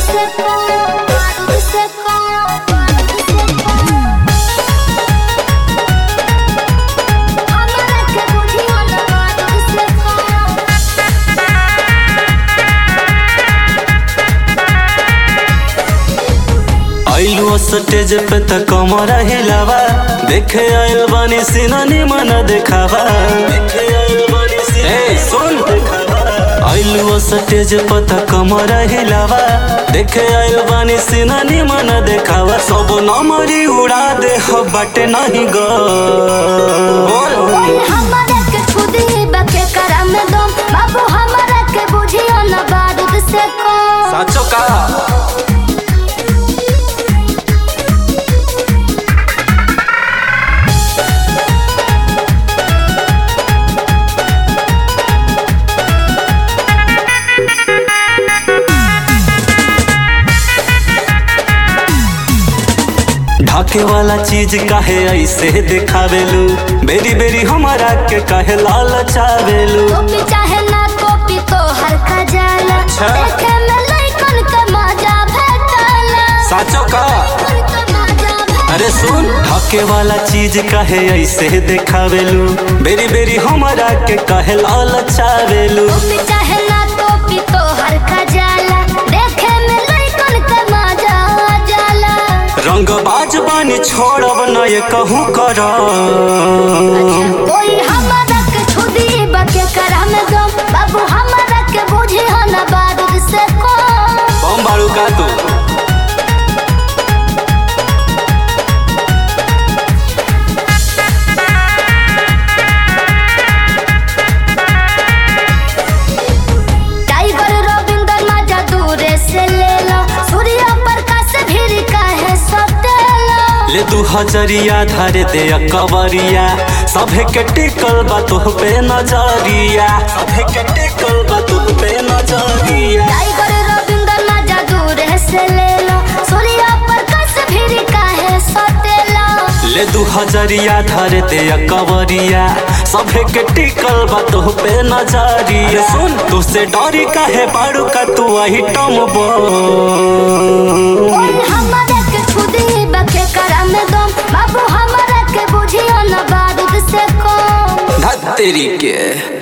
से कौन बारूद से कौन बारूद से कौन हमरा के बुझियो न बारूद से कौन आइलू स्टेज पे त कमर हिलावा देखे आइल बानी सिनानी मन देखावा देखे आइल बानी सिनानी सुन आइलू स्टेज पे त कमर हिलावा देखे आइल बानी सिनानी मन देखावा सब नमरी उड़ा दे हो बाटे नहीं गो ओए हमरा के खुदी बके करम दम बाबू हमरा के बुझियो न बारूद से कौन साचो का ढाके वाला चीज काहे ऐसे दिखावेलू बेरी बेरी हमारा के काहे लाल चावेलू कॉपी चाहे ना कॉपी तो हर का जाला अच्छा। देखे में लइकन के मजा भेटला साचो का लइकन के मजा भेटला अरे सुन ढाके वाला चीज काहे ऐसे दिखावेलू बेरी बेरी हमारा के काहे लाल चावेलू कॉपी चाहे ना कॉपी तो हर का जाला देखे में लइकन के मजा जाला रंग बाज बानी छोड़ब न ये कहूँ कर कोई हमरा के छुदी बके करम दम बाबू हमरा के बुझियो न बारूद से कौन बम बारू का तू टाइगर रविंदर मजा दूरे से ले लो सूर्य प्रकाश भी काहे सतेला ले दू हजरिया धारे दे कवरिया सभे के टिकल बा तुह पे नजरिया सभे के टिकल बा तुह पे नजरिया टाइगर रविंदर मजा दूरे से ले लो सूर्य प्रकाश भी काहे सतेला ले दू हजरिया धारे दे कवरिया सभे के टिकल बा तुह पे नजरिया सुन तू से डरी काहे बारू का तू आई टम बो ओए हमरा के छुदी बके करम दम बाबू हमरा के बुझियो न बारूद से कौन तेरी के